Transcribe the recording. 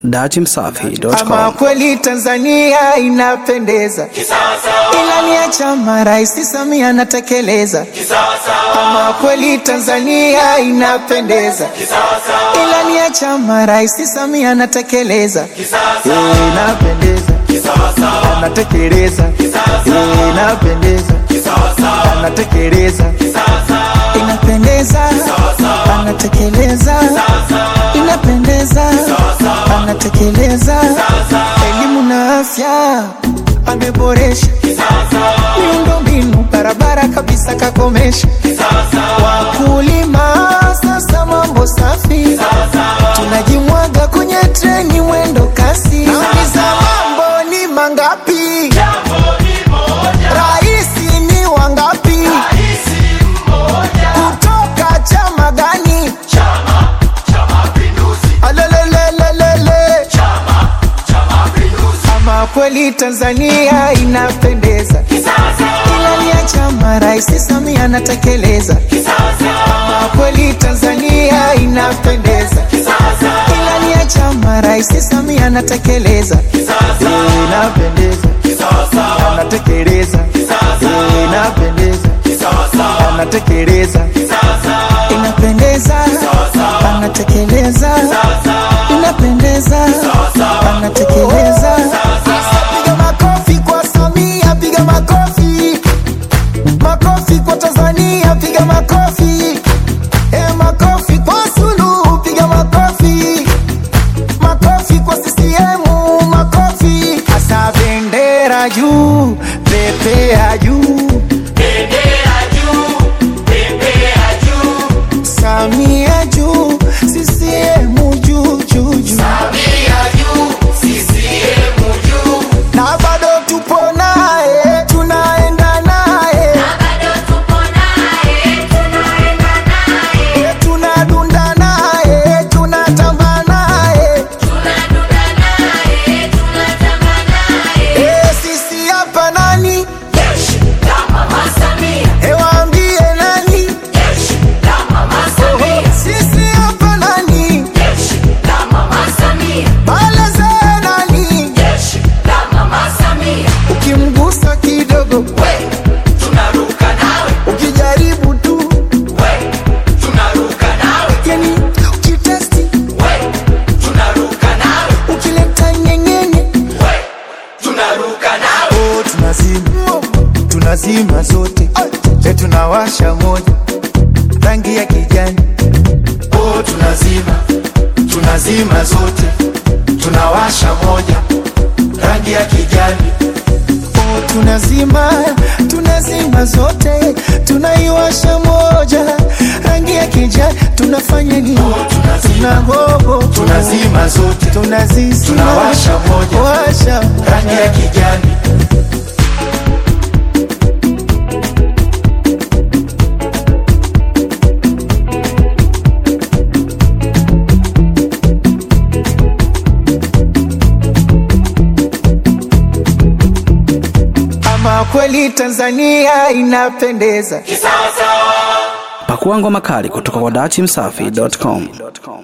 Ama Datimsafi.com. kweli Tanzania inapendeza, ilani ya chama Rais Samia anatekeleza. Ama kweli Tanzania inapendeza, ilani ya chama Rais Samia anatekeleza. Eh, Inapendeza, anatekeleza. Eh, Inapendeza, anatekeleza. Inapendeza, anatekeleza. Inapendeza, anatekeleza. Elimu na afya ameboresha, miundombinu barabara kabisa kakomesha. Wakulima sasa mambo safi, tunajimwaga kwenye treni mwendo kasi. Nauliza mambo ni mangapi? Raisi ni wangapi? Kutoka chama gani? Alelelelelele. Ama kweli Tanzania inapendeza, ilani ya chama Rais Samia anatekeleza. Ama kweli Tanzania inapendeza, ilani ya chama Rais Samia anatekeleza. Eh, Inapendeza, anatekeleza. Eh, Inapendeza, anatekeleza. Inapendeza, anatekeleza. Inapendeza, anatekeleza. Piga makofi kwa Samia, piga makofi. Makofi kwa Tanzania, piga makofi. Eh, makofi kwa Suluhu, piga makofi. Makofi kwa CCM, makofi. Asa bendera juu, pepea juu. Samia juu, CCM juu juu juu. Na bado tupo naye, tunaenda naye. Eh, tunadunda naye, tunatamba naye. Eh, sisi hapa nani? Eh, waambie nani? Sisi hapa nani? Baleze nani? Ukimgusa kidogo, ukijaribu tu, yani ukitesti, ukileta nyenyenye, oh, tunazima tunazima zote, e, tunawasha moja rangi ya kijani, oh, tunazima tunazima zote, tunawasha moja rangi ya kijani Oh, tunazima tunazima zote tunaiwasha moja rangi ya kijani tunafanya nini tunagogo tunazima zote tunazizima tunawasha moja. washa rangi ya kijani ama kweli Tanzania inapendeza Pakua ngoma kali kutoka kwa Datimsafi.com.